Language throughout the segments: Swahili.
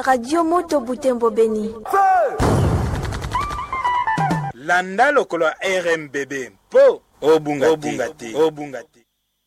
radio moto butembo beni landa lokolo ya rmbb mpo obunga te obunga te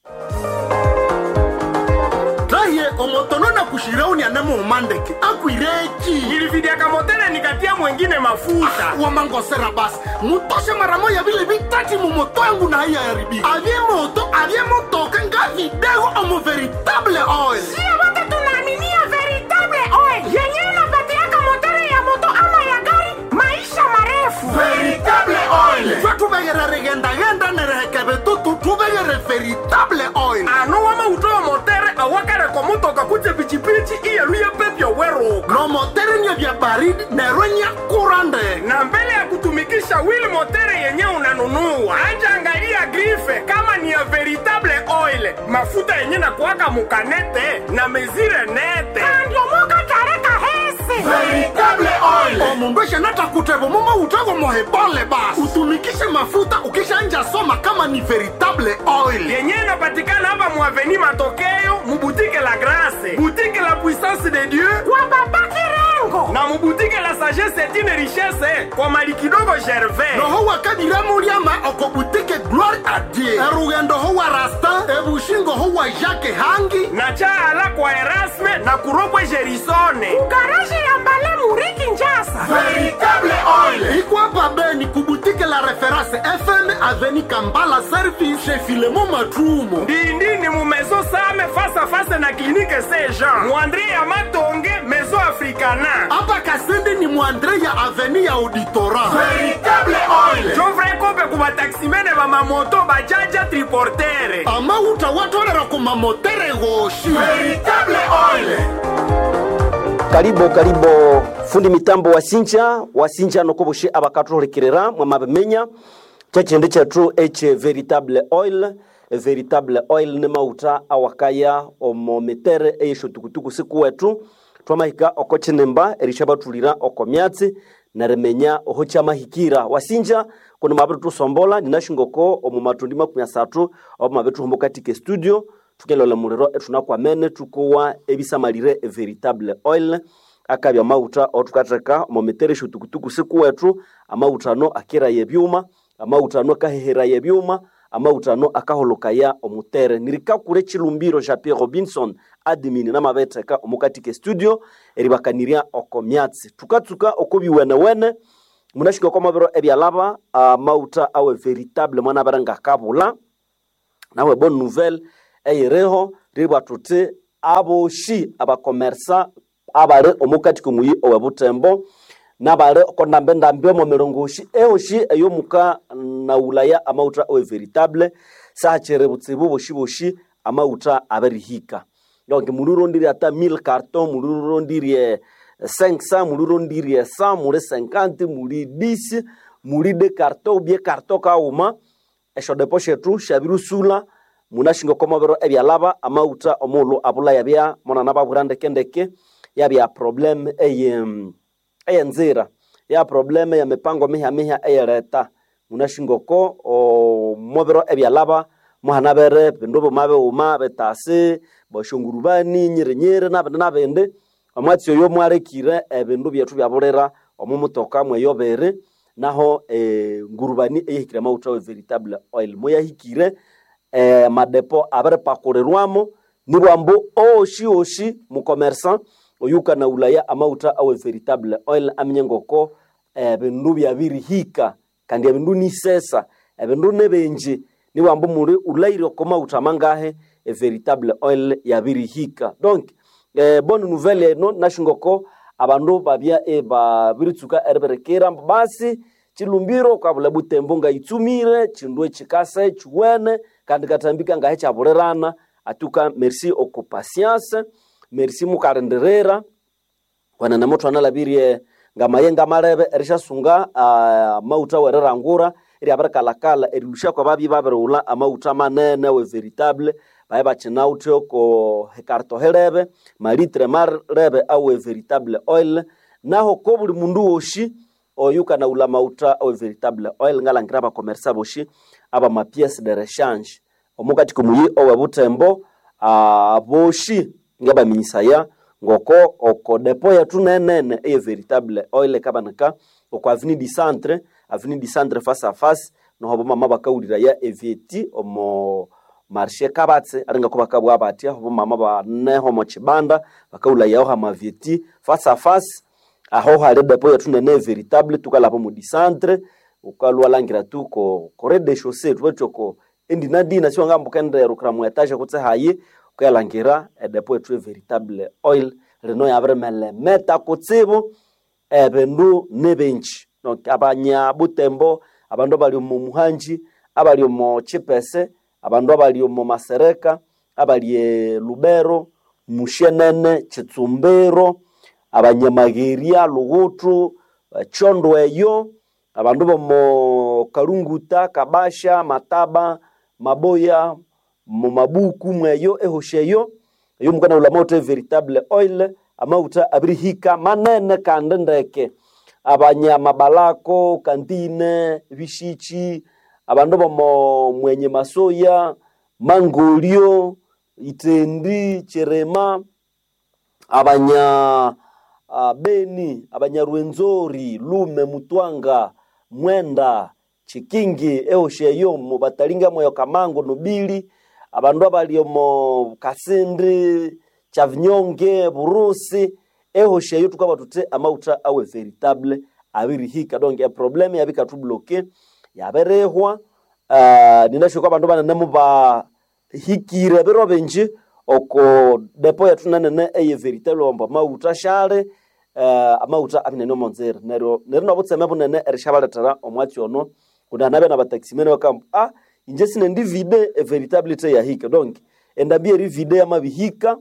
raye omotono na kushirauni anamo umandeke akwireki nilividiaka motele nikatia mwengine mafuta wamangosera basi mutoshe mara moya vile vitati mumoto yangu na haiya yaribika avye moto avye motoka nga vidego omo veritable oil sio wote tunaaminia veritable oil yenyewe inapatiaka motere ya moto ama ya gari maisha marefu veritable oil twe tuvegere rigendagenda nerehekeve tutu tuvegere veritable oil ano wama utoyo motere awakareko mutoka kuje pichipichi iyeluye pepyo weruka no motere nye vya baridi nerwe nya kurande na mbele ya kutumikisha wili motere yenye unanunua anja angalia grife kama ni ya veritable oil mafuta yenye na kuwaka mukanete na mezire nete andiomoka tareka hese veritable oil omundu eshanata kutevo mumo utego mohebole basi utumikishe mafuta ukishanja soma kama ni veritable oil yenye inapatikana hapa muaveni matokeo mubutike la grase butike la puissance de dieu kwa baba kirengo na mubutike la sagesse etine richesse kwa mali kidogo gervais noho wakadiramuliama okobutike gloire a dieu erugendo ho wa rastin ebushingo ho wa jacke hangi na chaala kwa erasme na kuropwe gerisone garaji ya mbale muriki njasa veritable oil ikwapa beni kubutike la reference fm aveni kambala service chez filemo matrumo ndindini mu maison same face à face na clinique saint jean muandre ya matonge maison africana apa kasende ni mwandre ya aveni ya auditora veritable oil jovre kope ku bataksimene bamamoto bajaja triportere amauta watolera kumamotere goshi veritable oil karibu karibu fundi mitambo wa sinja wa sinja nokoboshe abakathuhulikirira mwamabimenya kyekindi kyethu ekye veritable oil veritable oil ni mauta awakaya omo mitere eyeshotukutuku sikuwetu twamahika oko kinimba erisha bathulira oko myatsi nerimenya oho kyamahikira wasinja kuno mwabiри tusombola ninashingoko omu matundi makumi asathu obo mwabiри tuhumba katika studio thukelola muliro ethunakwamene thukowa ebisamalire veritable oil akabya amawutha othukatheka omu mitere esyotukutuku sikuwethu amawutha ano akiraya ebyuma amawutha ano akaheheraya ebyuma amawutha ano akaholokaya omutere nirikakura ekilumbiro ja pierre robinson admin namabetheka omukatika studio eribakanirya oko myatsi thukatsuka oko biwenewene munashinga oko mabiro ebyalaba amawutha awe veritable mwanabere ngakabula nawe bonne nouvelle eyiriho ribwa thuthi aboshi abakomersa abali omukati komuyi owe butembo nabali okondambendambi omo mirongoshi ehoshi eyomuka naulaya amawutha owe veritable sachiri butsibu boshi boshi amawutha aberihika donc mulirondiri ata 1000 carton mulirondiri 500 mulirondiri 100 muli 50 muli 10 muli de carton ubie carton kauma eshodepo shethu shabirusula munashinga komobero ebyalaba amawutha omulu abula yabya monana babwira ndekendeke yabya problem eye eyenzira ya problem ya mipango miha miha eyeleta munashingoko omobero ebyalaba muhanabere bindu buma biwuma bitasi boshongurubani nyirinyiri nabindi nabindi omwatsi oyo mwalekire ebindu byethu byabulira omu mutoka mweyobere naho e, ngurubani eyihikire amawutha we veritable oil moyahikire eh, madepo abiripakulirwamo nibwambu oshi oshi mukomersan oyuka na ulaya amawutha awe veritable oil aminye ngoko ebindu byabirihika kandi ebindu nisesa ebindu nebenji nibwambu muli ulaire oko mawutha mangahe e veritable oil yabirihika donc eh, bonne nouvelle eno nashingoko abandu babya e babiritsuka eriberekera basi chilumbiro kwabula butembo ngaitsumire chindu echikasa chiwene kandi katambika ngahe chabulirana atuka merci oko patience merci mukarenderera wanana muthu analabirie ngamayenga malebe erishasunga uh, mauta wererangura eri abirikalakala erilusha kwa babi babiriwula amauta manene we veritable baye bachinauthi oko hekarto helebe malitre marebe awe veritable oil naho ko buli mundu woshi oyuka na ula mauta awe veritable oil ngalangira abakomersa boshi aba mapiece de rechange omukati kumuyi owe butembo uh, boshi ngabaminyisaya ngoko oko depo yetu nenene eye veritable oil kabanika oko avenue du centre avenue du centre face à face noho bomama bakawulira ya evieti omo marshe kabatse aringa ko bakabwa batya bomama baneho mo chibanda bakawula yaho hamavieti face à face aho hali depo yetu nene veritable tukalapo mu du centre ukalwalangira tu ko ko rez de chaussée tuwechoko endinadina siwanga mbukendero kura mu etage kutse hayi ukayalangira edepo yetu veritable oil rino yabiremele meta kutsibu ebindu nebenchi donc abanya butembo abandu abali omu muhanji abali omu chipese abandu abali omu masereka abali e lubero mushenene chitsumbiro abanyamageria lugutu eh, chondo eyo abandu bomo kalunguta kabasha mataba maboya mu mabuku mweyo ehosheyo eyo mukana ula mauta veritable oil amauta abirihika manene kandi ndeke abanyama balako kantine bishichi abandu bomo mwenye masoya mangolio itendi cherema abanya uh, beni abanyarwenzori lume mutwanga mwenda chikingi ehosheyo mubatalinga moyo kamango nobili abandu abali omo kasindi chavinyonge burusi ehosheyo tukaba tute amauta awe veritable abirihika donc eprobleme yabikatubloke yaberehwa uh, ninashoka abandu banene bahikire biro binji oko depo yatu nanene eye veritable omba mauta shale uh, amauta abinene omonzere neryo neryo nabutseme bunene erishabaletera omwatsi ono kundi anabe na bataximene bakamba ah inje sine ndi vide e veritable te yahika donc endabia eri vide yamabihika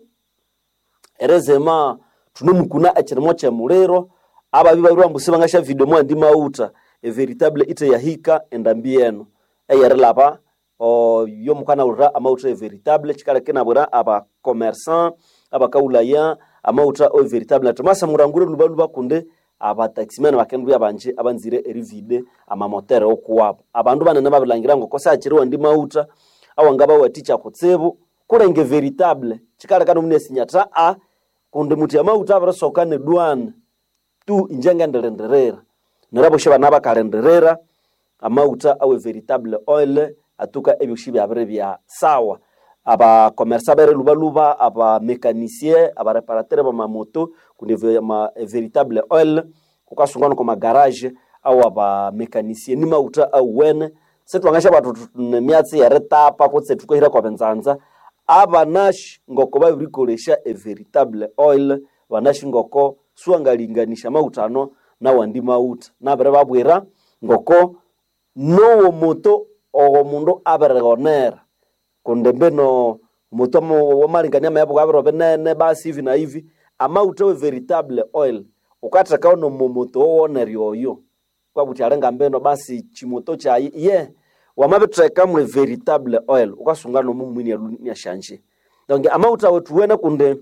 erezema tunomukuna ekirimo kyemuliro ababi babiri bambusi bangasha video mwa ndi mauta e veritable ite yahika endambi eno eyerilaba o yo mukana ulira amauta e veritable chikale kinabura aba commerçant abakaulaya amauta o veritable natomasa murangure luba luba kunde abataximene bakendu abanje abanzire erivide amamotere okuwabo abandu banene babilangira ngo kosa akiriwa ndi mauta awangaba waticha kutsebu kulenge veritable chikale kana mune sinyata a kundi muti amauta abirasoka ne dwana tu injenga ndelenderera neraboshe bana bakalenderera amauta awe veritable oil atuka ebyoshi byabire bya sawa abakomersa bere lubaluba abamekanisien abareparatere bamamoto kundi ve- ma veritable oil kukasungana kwa magarage au abamekanisien ni mauta auwene setwangasha batu nemyatsi yeritapa kutse tukohira kwa benzanza abanashi ngoko babirikolesha e veritable oil banashi ngoko suangalinganisha mauta ano nawandi mauta nabere babwira ngoko nowo moto ogo mundu aberegonera kundi mbino moto wamalingania mayabo gabiro binene basi hivi na hivi amauta we veritable oil ukatekao nomo moto wowoneri oyo kwabuti alenga mbeno basi chimoto chayi ye wamabiteka mwe veritable oil ukasunga nomu mwini yashanje donc amauta wetu wene kundi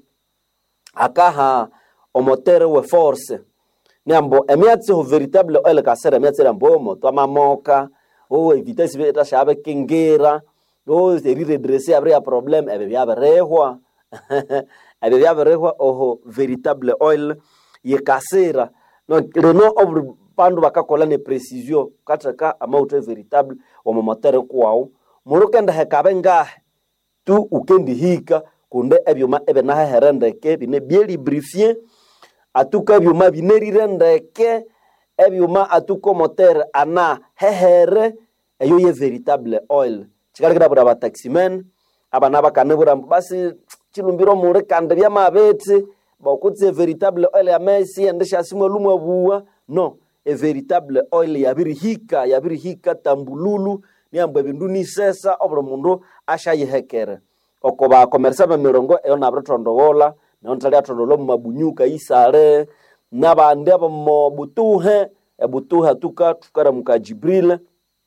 akaha omotere we force niambo emiatsi ho veritable oil kasera emiatsi rambo omoto amamoka o evitesi beta shabe kengera o eriredresse abre ya problem ebe byabirehwa ebe byabirehwa oho veritable oil yekasera no reno obri pandu bakakola ne precision kataka amauto veritable omo motere kwawo murukenda hekabe ngahe tu ukendi hika kunde ebyuma ebe naheherendeke bine bielibrifie atuka ebyuma binerire ndeke ebyuma atuka motere ana hehere eyo ye veritable oil chikalikira bura bataximen abana bakanebura mbu basi chilumbiro muri kandi byamabeti bakutsi e veritable oil ya mesi endesha simwe lumwe buwa no e veritable oil yabirihika yabirihika tambululu niambo ebindu nisesa obuli mundu ashayihekere oko bakomeresa bemirongo eyo nabiritondowola nayo ntali atondola omu mabunyuka isale nabandi abomo butuhe ebutuhe tuka tukaramuka jibril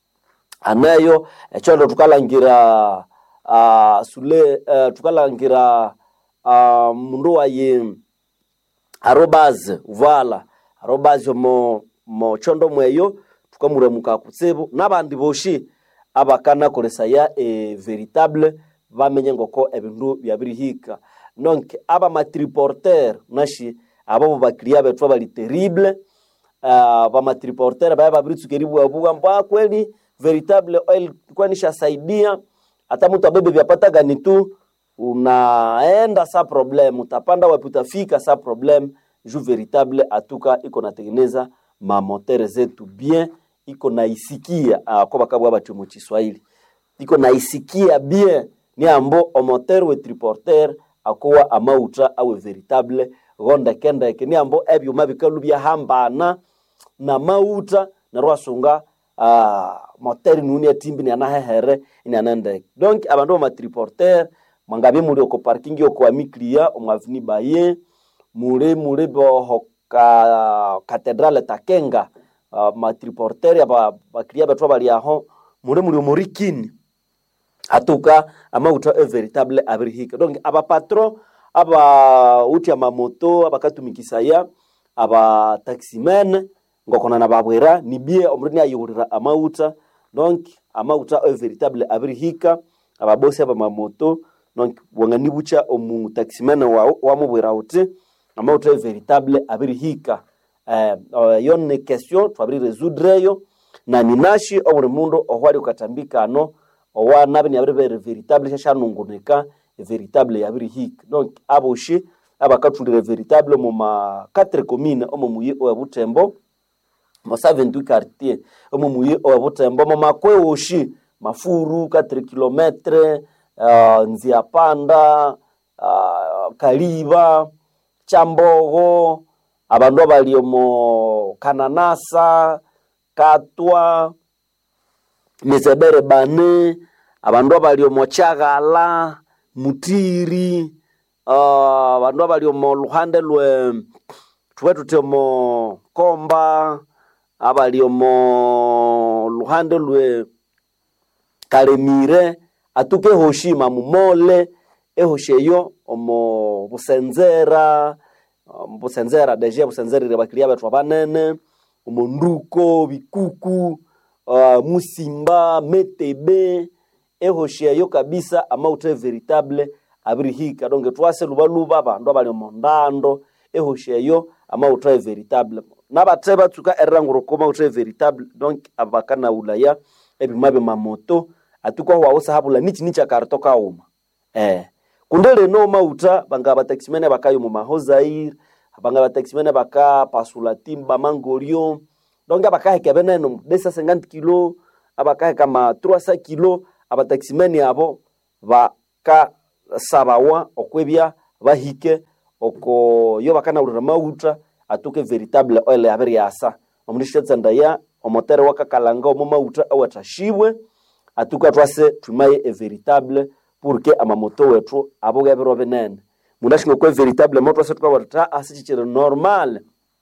aneyo echondo tukalangira uh, sule uh, tukalangira uh, mundu wayi arobaz vala arobaz mo mo chondo mweyo tukamuramuka kutsibu nabandi boshi abakanakolesaya e veritable bamenye ngoko ebindu byabirihika donc aba matriporter nashi abo baklia bethu bali terrible uh, bamatriporter baya babiritsukeribuabuga mbwa kweli veritable oil kwani shasaidia hata mtu abebe vyapata gani tu unaenda sa problem utapanda wapi utafika sa problem ju veritable atuka iko natengeneza mamotere zetu bien iko naisikia uh, kwa bakabwa batu mu Kiswahili iko naisikia bien ni ambo omotere we triporter akowa amauta awe veritable gonda kendeke ni ambo ebyuma bikalu byahambana na mauta na rwasunga uh, moteri nuni atimbi ni anahehere ni anende donc abandu bamatriporter mwangabi muri oko parking oko amiklia omwavini baye muri muri boho ka katedrale takenga uh, matriporter aba baklia betwa bali aho muri muri omorikini atuka amauta e veritable abirihika donc aba patron aba uti amamoto abakatumikisaya aba taximen ngokona na babwera ni bie omuri niayihurira amauta donc amauta e veritable abirihika ababosi aba mamoto donc wangani bucha omu taximen wa wamubwira uti amauta e veritable abirihika eh, uh, yo ni question twabiri résoudre yo na ninashi oburi mundu ohwali ukatambika ano owa nabi ni abiri bere veritable shashanungunika veritable yabiri hik donc aboshi abakatulire veritable mu ma 4 commune omo muye owa butembo mo 72 quartier omo muye owa butembo mo makwe oshi mafuru 4 kilometre uh, nzia panda uh, kaliba chambogo abandu abali omo kananasa katwa mizebere bane abandu abali omo chagala mutiri uh, abandu abali omo luhande lwe tuwe tuti omo komba abali omo luhande lwe kalemire atuke hoshima mumole ehoshi eyo omo busenzera um, busenzera deje busenzerire bakilia bethu abanene omo nduko bikuku uh, musimba metebe ehoshi eyo kabisa amauta veritable abirihika donge twase lubaluba abandu abali omo ndando ehoshi eyo amauta veritable nabate batsuka eranguro mauta veritable donc abakana ulaya ebima mamoto atukwa hwausa habula nichi nicha karto kauma eh kundele no mauta banga bataximene bakayo mu mahozair banga bataximene baka pasula timba mangorio donc abakaheka beneno desa 50 kilo abakaheka ma 300 kilo abataximene abo baka sabawa okwebya bahike oko yo bakanaulira mauta atuke veritable oil abiri yasa omulishatsanda ya omotere wakakalanga omo mauta awatashibwe atuka twase tumaye e veritable pour que amamoto wetu aboga biro binene munashinga kwe veritable moto ase tukawata asichichere normal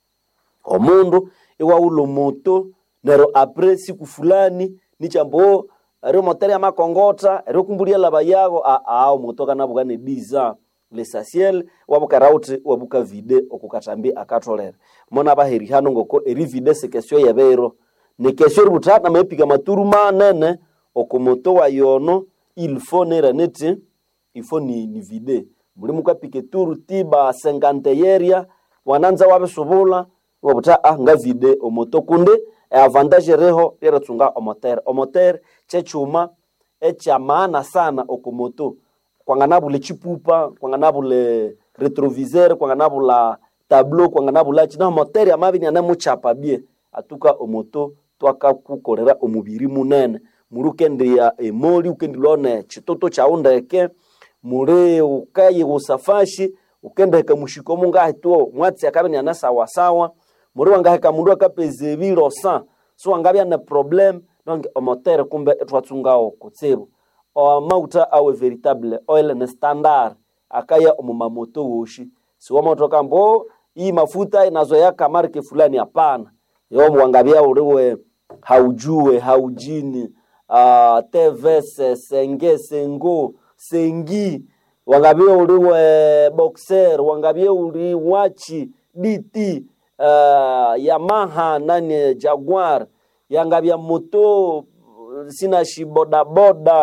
omundu iwaulo moto nero apre siku fulani nichambo ero motere ya makongota ero kumbulia laba yago a a moto kana bugane diza lesasiel wabuka rauti wabuka vide okukatambi akatolera mona baheri hano ngoko eri vide se kesio yabero ne kesio rubutata mepika maturu manene okomoto wa yono il faut nera neti il faut ni, ni vide muli mukapike turu tiba 50 yeria wananza wabisubula wabuta ah nga vide omoto kunde e avantage reho liratsunga omoter omoter chechuma echa maana sana okomoto kwanganabule chipupa kwanganabule retroviseur kwanganabula tableau kwanganabula china moter amabi ni anamuchapa bie atuka omoto twakakukolera omubiri munene muri ukendia emoli ukendilone chitoto chau ndeke muri ukaye gusafashi ukendeka mushiko mungahe tuo mwatsi akabe ni sawasawa muri wangaheka mundu akapeze biro sa so wangabya na problem donc omotere kumbe etwatsungao kutsibu o mauta awe veritable oil ne standard akaya omumamoto woshi siwa moto kambo hii mafuta inazoea kamarke fulani hapana yo mwangabia uriwe haujue haujini uh, tvs senge sengo sengi wangabie uliwe boxer wangabie uli wachi dt uh, yamaha nani jaguar yangabia moto sina shi bodaboda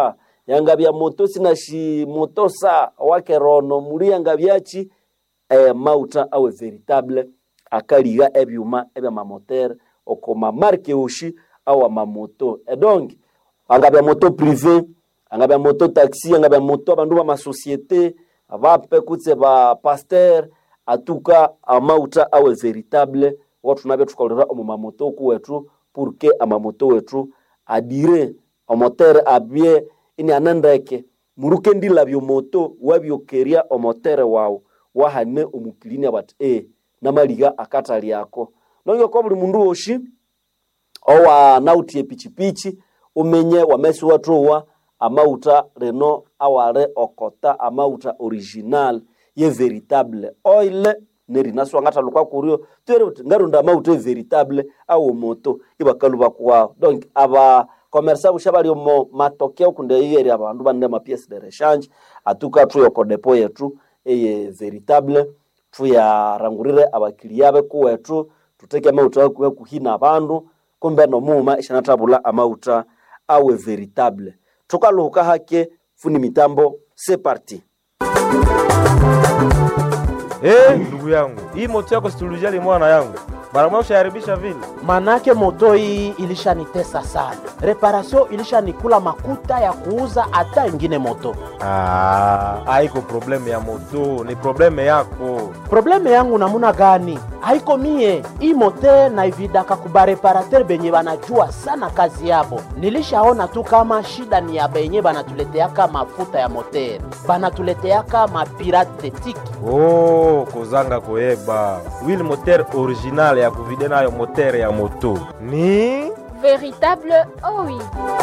yangabya moto sinashi moto sa wake rono muri yangabyachi eh, mauta awe veritable akaliga ebyuma ebya mamotere oko mamarke oshi awa mamoto edonk angabya moto privé angabya moto taxi angabya moto abandu ba masosiete abape kutse ba pasteur atuka amauta awe veritable watu nabyo tukolera omu mamoto kuwetu purke amamoto wetu adire omotere abye ini anendeke muruke ndilabyo moto wabyokeria omotere wawu wahane omukilini abati e namaliga akatali ako nonge ko buli mundu woshi owa nauti epichipichi umenye wamesi watowa amauta reno aware okota amauta original ye veritable oil nerinaswa ngatalukwa kurio tere uti ngarunda amauta e veritable awo moto ibakalu bakuwao donc aba komersa busha bali omo matokeo kunde yeri abandu bande ma pièce de rechange atuka tu yoko depo yetu eye veritable tuyarangurire abakilia be kuwetu tuteke amauta kuwe kuhina abandu kumbe nomuma ishanatabula amauta awe veritable tukaluhuka hake funi mitambo c'est parti Eh, ndugu yangu, hii moto yako situlijali mwana yangu, mara moja ushaharibisha vile. manake moto hii ilishanitesa sana, reparasio ilishanikula makuta ya kuuza hata ingine moto. Ah, haiko probleme ya moto, ni probleme yako. Probleme yangu namuna gani? Haiko mie hii mote naividaka kubareparater benye banajua sana kazi yabo. Nilishaona tu kama shida ni ya benye banatuleteaka mafuta ya moter, banatuleteaka mapirate tiki Oh, kozanga koyeba wili moteur original ya kuvide nayo moteur ya moto ni Véritable OI.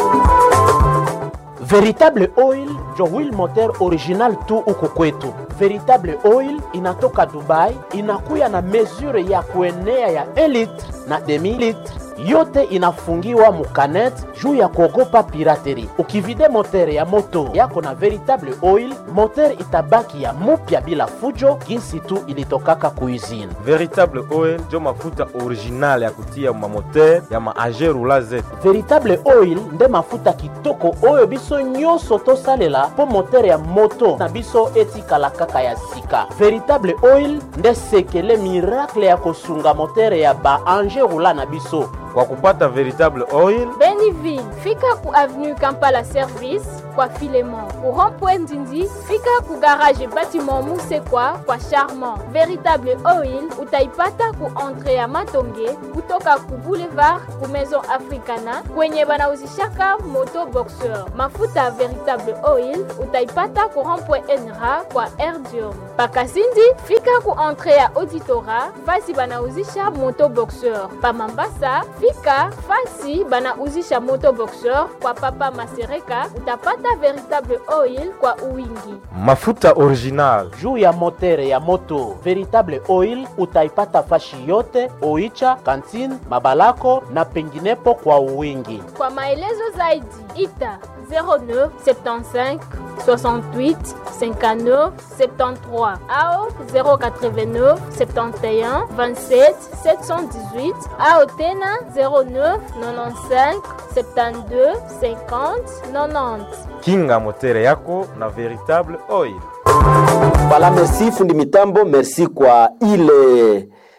Veritable Oil njo wheel moteur original tu huku kwetu. Veritable Oil inatoka Dubai, inakuya na mesure ya kuenea ya 1 litre na demi litre yote inafungiwa mukanet juu ya kuogopa pirateri. Ukivide motere ya moto yako na veritable oil, motere itabaki ya mupya bila fujo, jinsi tu ilitokaka kuizini. veritable oil njo mafuta original ya kutia mamoteur ya maage rula zetu veritable oil nde mafuta kitoko oyo biso nyonso tosalela mpo motere ya moto na biso etikala kaka ya sika veritable oil nde sekele miracle ya kosunga motere ya baange rula na biso kwa kupata veritable oil Beniville, fika ku avenue Kampala Service kwa Filemon. Ku rond-point Ndindi, fika ku garage bâtiment Musekwa kwa Charmant. Véritable Oil utaipata ku entrée ya Matonge kutoka ku boulevard ku Maison Africana kwenye banauzishaka moto boxeur. Mafuta ya Véritable Oil utaipata ku rond-point Enra kwa Erdium. Pakasindi, fika ku entrée ya Auditora fasi banauzisha moto boxeur. Pa Mambasa, fika fasi banauzisha moto boxeur kwa Papa Masereka utapata Véritable Oil kwa uwingi. mafuta original juu ya motere ya moto veritable oil utaipata fashi yote oicha kantine mabalako na penginepo kwa uwingi Kwa maelezo zaidi ita 09 75 68 59 73 au 089 71 27 718 au tena 09 95 72 50 90. kinga motere yako na veritable oil Voilà, merci fundi mitambo, merci kwa ile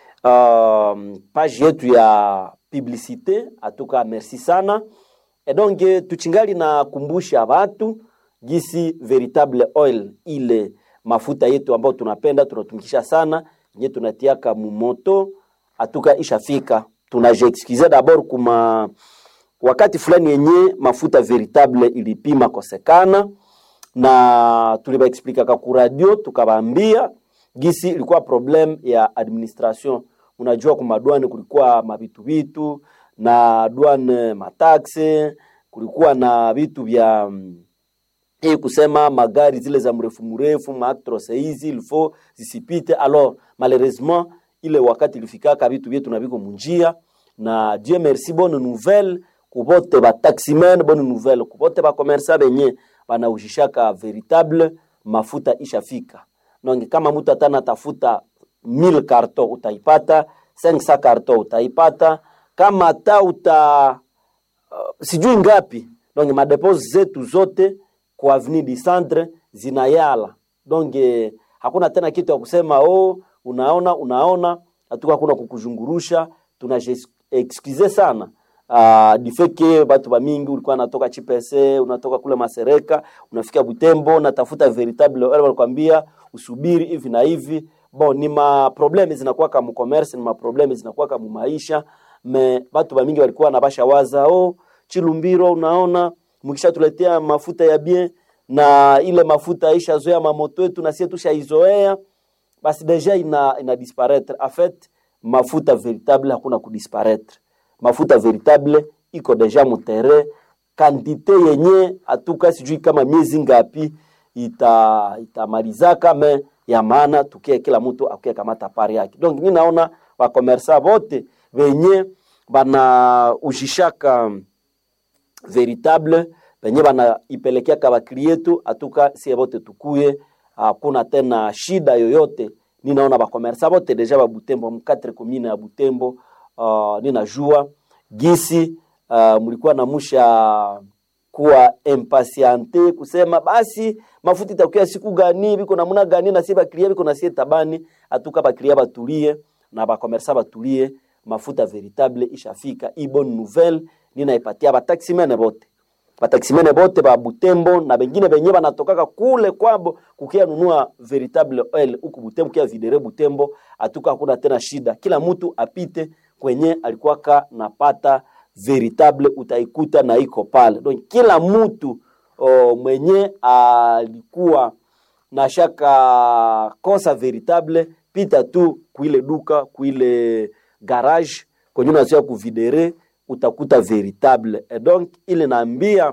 um, page yetu ya publicité atuka, merci sana e donc tuchingali na kumbusha watu gisi veritable oil ile mafuta yetu ambayo tunapenda tunatumikisha sana yenye tunatiaka mumoto atuka ishafika. Tunajiexcuse d'abord kuma wakati fulani yenye mafuta veritable ilipima kosekana na tulibaexplikaka ku radio tukabaambia gisi ilikuwa problem ya administration. Unajua kuma douane kulikuwa mavitu vitu na douane mataxe, kulikuwa na vitu vya mm, hii kusema magari zile za mrefu mrefu maatrose hizi ilfo zisipite. Alors malheureusement ile wakati ilifikaka vitu vyetu na viko munjia, na Dieu merci, bonne nouvelle kubote ba taximen, bonne nouvelle kubote ba commerçant benye banaujishaka veritable mafuta ishafika. Donc kama mtu atana tafuta 1000 carton utaipata, 500 carton utaipata, kama hata uta uh, sijui ngapi. Donc madepo zetu zote ku avenue du centre zinayala donc eh, hakuna tena kitu ya kusema oh, unaona unaona hatuka hakuna kukuzungurusha tuna excuse sana uh, du fait que batu bamingi ulikuwa natoka chipese unatoka kule masereka unafika butembo unatafuta veritable wale walikwambia usubiri hivi na hivi bon ni ma probleme zinakuwa kama commerce ni ma probleme zinakuwa kama maisha me batu bamingi walikuwa nabasha waza oh chilumbiro unaona mkishatuletea mafuta ya bien na ile mafuta ishazoea mamoto yetu na sie tushaizoea basi deja ina, ina disparaître en fait mafuta veritable hakuna kudisparaître mafuta veritable iko deja mutere kantite yenye atuka sijui kama miezi ngapi ita itamalizaka me ya maana tukie kila mtu akuye kamata pari yake donc mi naona wakomersa vote venye bana ujishaka veritable venye banaipelekeaka bakli yetu atuka sie vote tukuye hakuna tena shida yoyote ninaona bakomersa bote deja babutembo mkatre komine ya butembo uh, ninajua gisi uh, mlikuwa namusha kuwa impatiente kusema basi mafuta itakuya siku gani biko namuna gani na sie baklia biko na sie tabani atuka baklia batulie na bakomersa batulie mafuta veritable ishafika i bonne nouvelle ninaipatia bataximene bote bataximene bote ba Butembo na bengine benye banatokaka kule kwabo kukia nunua veritable oil huku Butembo kia videre Butembo, atuka hakuna tena shida, kila mtu apite kwenye alikuwaka napata veritable, utaikuta na iko pale. Donc kila mtu o, mwenye alikuwa na shaka kosa veritable, pita tu kuile duka kuile garage kwenye unazia kuvidere utakuta veritable et donc ile naambia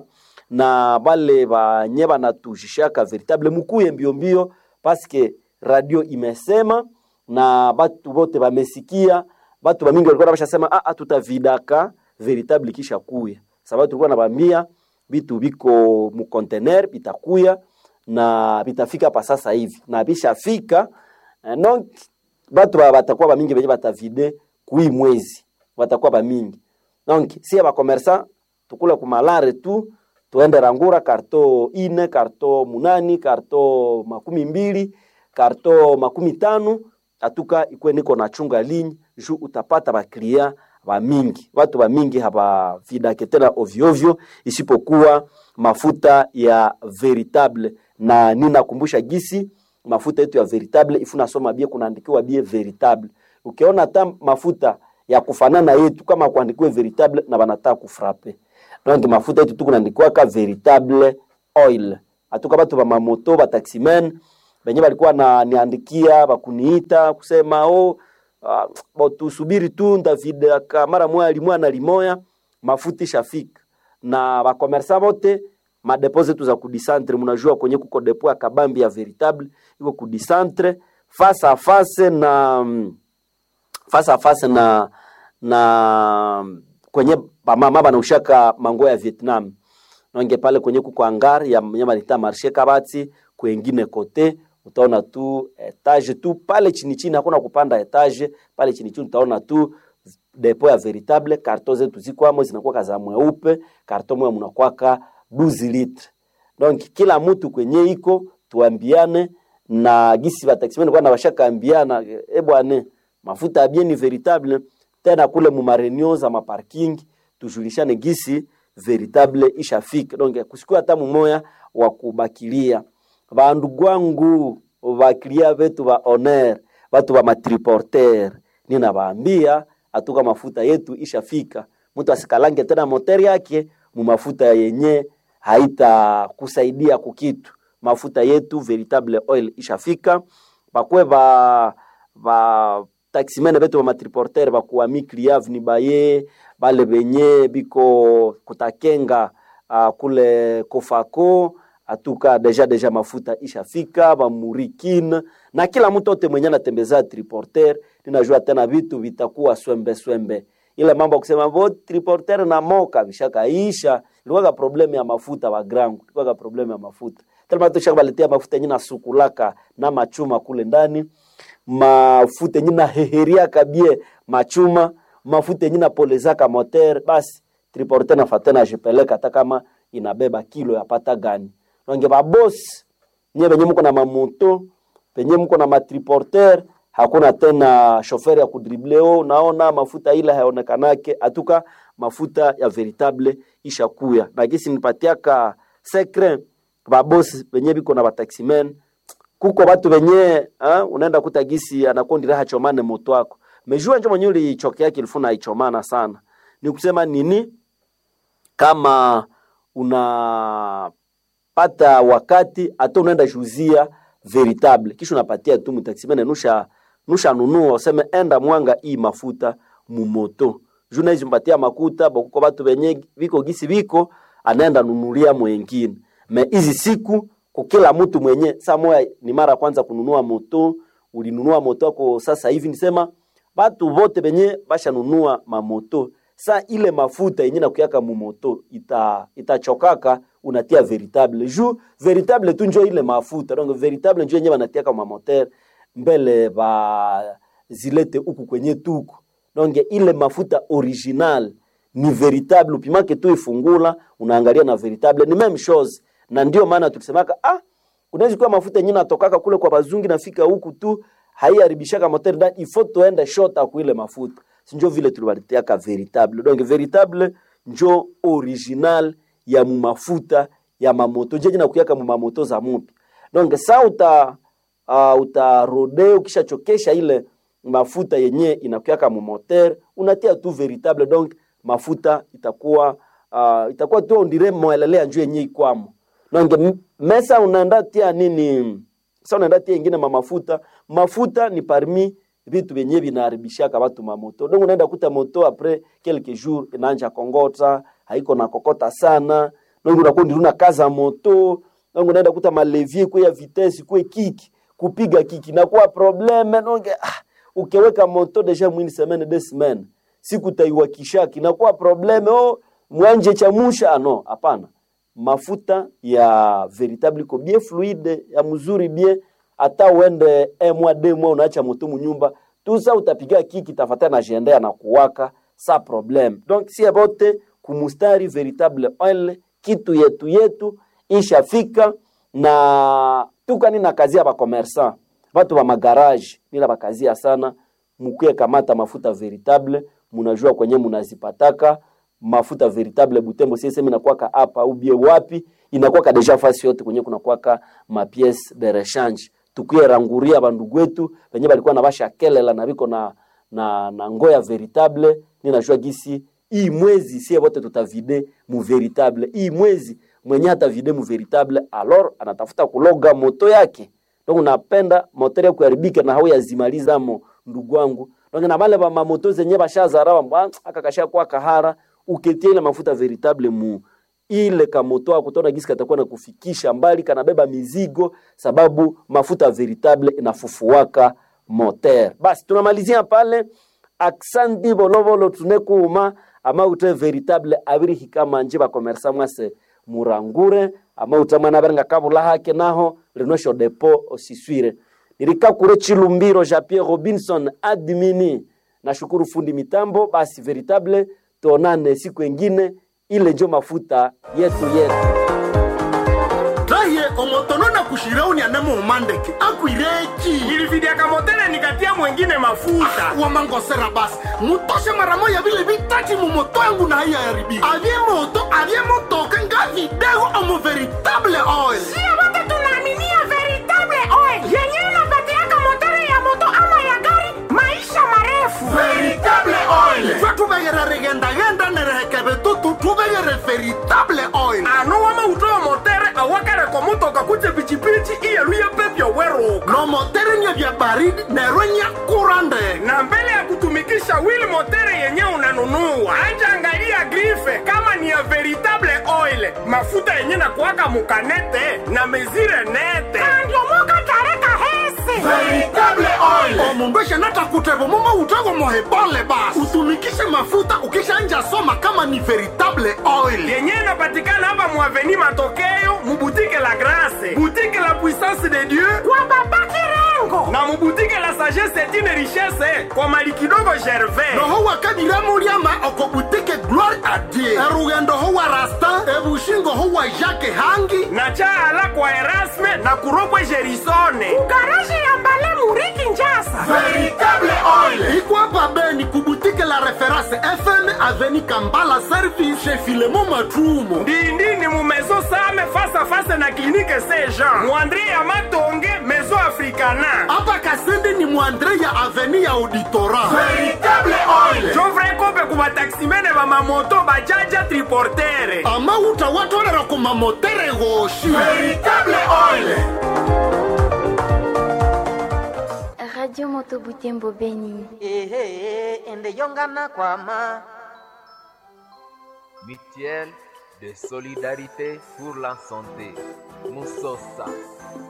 na bale banye banatushishaka veritable mukuye mbio mbio paske radio imesema na batu bote bamesikia batu bamingi walikuwa bashasema ah tutavidaka veritable kisha kuya sababu tulikuwa nabambia bitu biko mu container bitakuya na bitafika pa sasa hivi na bishafika eh, donc batu batakuwa bamingi benye batavide kui mwezi batakuwa bamingi donc si bakomersa tukule kumalare tu tuende rangura karto ine karto munani karto makumi mbili karto makumi tano atuka ikwe niko na chunga linyi ju utapata baklia bamingi watu bamingi habavidake tena ovyoovyo isipokuwa mafuta ya veritable na ninakumbusha gisi mafuta yetu ya veritable ifunasoma bie kunaandikiwa bie veritable ukiona hata mafuta ya kufanana yetu kama kuandikiwe veritable na banataka kufrape donc mafuta yetu tu kunaandikiwaka veritable oil atuka batu ba mamoto ba taximen benye balikuwa na niandikia bakuniita kusema oh, uh, bo tusubiri tu ndavidaka mara moya limoya na limoya mafuta ishafika na bakomersa bote madepo zetu za kudisantre mnajua kwenye kuko depo ya kabambi ya veritable iko kudisantre face a face na face a face na na kwenye bamama banaushaka mango ya Vietnam nonge pale kwenye kuko hangar ya mnyama nita marché kabati kwengine kote utaona tu etage tu pale chini chini, hakuna kupanda etage pale chini chini, utaona tu depo ya veritable. Karto zetu ziko amo zinakuwa za mweupe, karto moja mnakwaka 12 litre. Donc kila mtu kwenye iko tuambiane na gisi ba taxi kwa na bashaka ambiana, e bwana, mafuta ya bien ni veritable tena kule mu marenio za maparking tujulishane gisi veritable ishafika. Donc kusikua hata mumoya wa kubakilia bandu gwangu baklia betu ba honor batu ba matriporter ninabaambia atuka mafuta yetu ishafika, mtu asikalange tena moteri yake mu mafuta yenye haita kusaidia kukitu. Mafuta yetu veritable oil ishafika, bakwe ba ba taximene betu ba matriporter bakuwa mikliave ni baye bale benye biko kutakenga uh, kule kofako atuka deja deja mafuta ishafika bamurikine na kila mtu ote mwenye anatembeza triporter, ninajua tena vitu vitakuwa swembe swembe. Ile mambo kusema bo triporter na moka vishakaisha, ilikuwa problemu ya mafuta wa grangu, ilikuwa problemu ya mafuta tena tu baletea mafuta yenye nasukulaka na machuma kule ndani, mafuta yenye na heheria kabie machuma, mafuta yenye napolezaka moteur, basi triporter nafatena ajipeleka hata kama inabeba kilo yapata gani nange babosi nye benye muko na mamoto penye mko na matriporter hakuna tena shofer ya kudribleo unaona mafuta ile hayaonekanake atuka mafuta ya veritable ishakuya na gisi nipatiaka secret babosi benye biko na bataximen kuko batu benye ha, unaenda kuta gisi anakondira hachomane moto wako mejua njo mwenye ulichokea kilifuna haichomana sana ni kusema nini kama unapata wakati hata unaenda juzia veritable kisha unapatia tu mtaximene nusha nusha nunua useme enda mwanga hii mafuta mumoto juu naizi mpatia makuta bokuko batu benye viko gisi viko anaenda nunulia mwengine me hizi siku kukila mtu mwenye saa moya ni mara kwanza kununua moto ulinunua moto wako sasa hivi nisema batu bote benye bashanunua mamoto sa ile mafuta yenye nakuyaka mumoto ita itachokaka unatia veritable juu veritable tu njo ile mafuta donc veritable njo yenye banatiaka mamoteur mbele ba zilete huku kwenye tuku donc ile mafuta original ni veritable upimake tu ifungula unaangalia na veritable ni même chose na ndio maana tulisemaka ah unaweza kuwa mafuta yenyewe natokaka kule kwa bazungi nafika huku tu haiharibishaka moteur ndani ifo tuende shota kuile mafuta sinjo vile tulibalitiaka veritable donc veritable njo original ya mumafuta ya mamoto jeje nakuyaka mumamoto za mupya donc sa uta uh, utarode ukishachokesha ile mafuta yenye inakuyaka mumoteur unatia tu veritable donc mafuta itakuwa uh, itakuwa tu ondire mwelelea njo yenye ikwamo donc m- mesa unaenda tia nini sa unaenda tia ingine mamafuta mafuta ni parmi vitu vyenye vinaharibishaka watu mamoto donc unaenda kuta moto apres quelques jours inaanja kongota haiko na kokota sana donc unakuwa ndiruna kaza moto donc unaenda kuta malevier kwe ya vitesse kwe kiki kupiga kiki nakuwa probleme donc ah, ukiweka moto deja mwini semaine de semaine siku taiwakishaki nakuwa probleme oh, mwanje chamusha ah, no hapana mafuta ya veritable iko bien fluide ya mzuri bien hata uende un mois deux mois unaacha moto munyumba tusa utapiga kiki tafatana na jendea na kuwaka sa problème donc si abote kumustari veritable oil kitu yetu yetu ishafika na tukani na kazi ya bakomersan batu ba magarage nila bakazia sana mukuye kamata mafuta veritable munajua kwenye munazipataka mafuta veritable Butembo CSM inakuwaka hapa ubie wapi inakuwaka deja fasi yote kwenye kunakuwaka mapiece de rechange tukuye ranguria bandugu wetu wenye balikuwa na basha kelela na biko na na, na ngoya veritable ninajua gisi hii mwezi sie wote tutavide mu veritable hii mwezi mwenye atavide mu veritable alors anatafuta kuloga moto yake donc unapenda motori ya kuharibika na hau yazimalizamo ndugu wangu donc na bale ba mamoto zenye bashazara ba akakasha kwa kahara uketie ile mafuta veritable mu ile kamoto ako tona gisi katakuwa na kufikisha mbali kanabeba mizigo sababu mafuta veritable inafufuaka moteur basi tunamalizia pale aksandi bolovolo tunekuuma ama ute veritable abiri hikama nje bakomersa mwase murangure ama utamwana barenga kabula hake naho rinosho depo osiswire nirikakure chilumbiro ja Pierre Robinson admini nashukuru fundi mitambo basi veritable tuonane siku engine ile njo mafuta yetu yetu raye omotono na kushirauni anemo umandeke akwireki nilividiaka motele nikatia mwengine mafuta wamangosera basi mutoshe mara moya vile vitati mumoto yangu na haiya yaribika avye moto avye motoka nga vidego omo veritable oil Sio wote tunaaminia veritable oil yenyewe inapatiaka motori ya moto ama ya gari maisha marefu. veritable oil twe tuvegere rigendagenda nerehekeve tutu tuvegere veritable oil ano wama utoyo motere awakareko mutoka kuje pichipichi iyeluye pepyo weruka no moteri nye vya baridi nerwe nya kura ndege na mbele ya kutumikisha wili motere yenye unanunua anja angalia grife kama ni ya veritable oil mafuta yenye na kuwaka mukanete na mezire nete Andiomoka tareka hese. veritable oil omundu eshenatakutevo momo utego mohebole basi utumikishe mafuta ukishanja soma kama ni veritable oil yenye inapatikana hapa muaveni matokeo mubutike la grase butike la puissance de dieu Kwa baba Kirengo. na mubutike la sagesse etine richesse kwa mali kidogo gervais noho wakadiramuliama okobutike gloire a dieu erugendo ho wa rasta omushingo huwa jake hangi na chaala kwa erasme na kuropwe jerisone garaji ya mbale muriki njasa veritable oil ikwapa beni kubutike la reference fm aveni kambala service chez filemo matrumo ndindini mu maison same face à face na clinique saint jean muandre ya matonge maison africana apa kasende ni mwandre ya aveni ya auditora veritable oil jovre kope ku bataksimene bamamoto bajaja triportere amauta watolera ku mamotere goshi veritable oil Radio Moto Butembo Beni. ehe ende yongana kwama Mutuelle de solidarité pour la santé. Musosa.